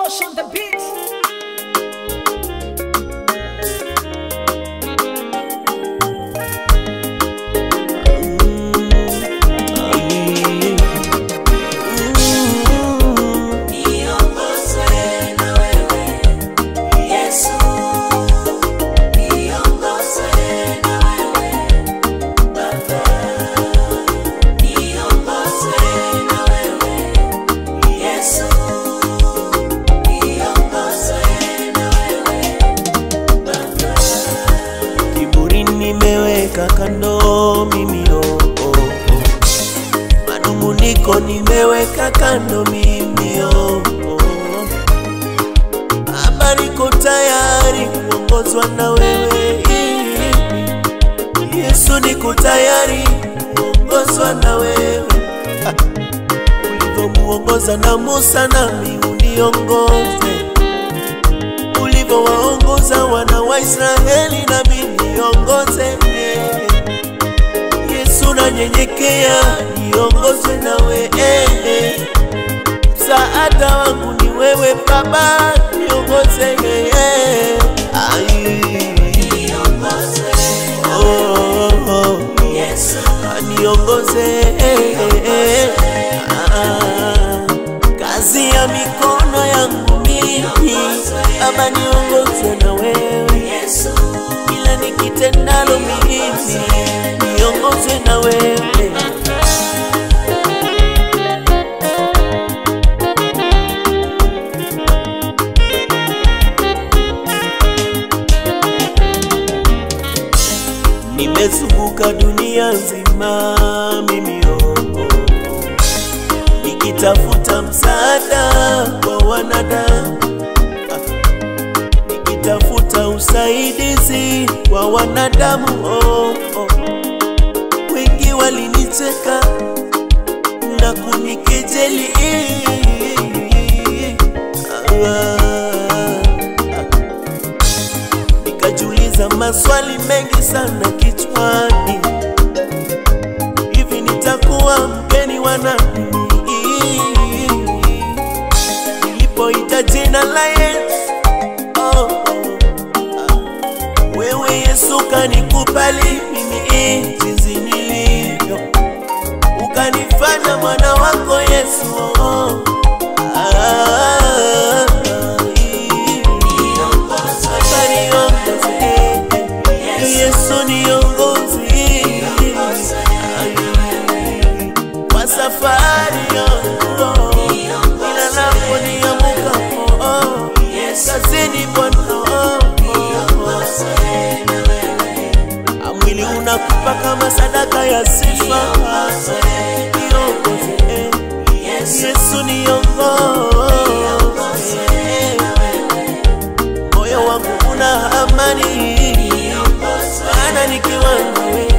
Tosh on the beat. Kiburi nimeweka kando mimi oh, oh, oh. Manunguniko nimeweka kando mimi oh, oh. Baba niko tayari kuongozwa na wewe Yesu niko tayari kuongozwa na wewe Ah, ulivyomuongoza na Musa nami uniongoze ulivyowaongoza wana wa Israeli nami niongoze. Yesu nanyenyekea, niongozwe nawe. Msaada wangu ni wewe Baba, niongoze. Ai. Oh, oh, oh. Ah, niongoze Ah, kazi ya mikono yangu mimi Baba niongoze na wewe kila nikitendalo mimi niongozwe na wewe nimezunguka dunia nzima mimi oh, oh, oh. nikitafuta msaada kwa wanadamu nikitafuta usaidizi kwa wanadamu oh, oh. wengi walinicheka na kunikejeli ah, ah. nikajiuliza maswali mengi sana kichwani hivi nitakuwa mgeni wa nani nilipoita jina la Yesu oh, oh, ah. wewe Yesu kanikubali mimi jinsi nilivyo ukanifanya mwana wako Yesu oh, oh. Ah, Baba niongoze, Yesu niongoze kwa safari yangu ila napo niamukapo kazini Bwana mwili unakupa kama sadaka ya sifa niongoze Yesu niongoze moyo wangu una amani maana nikiwa nawe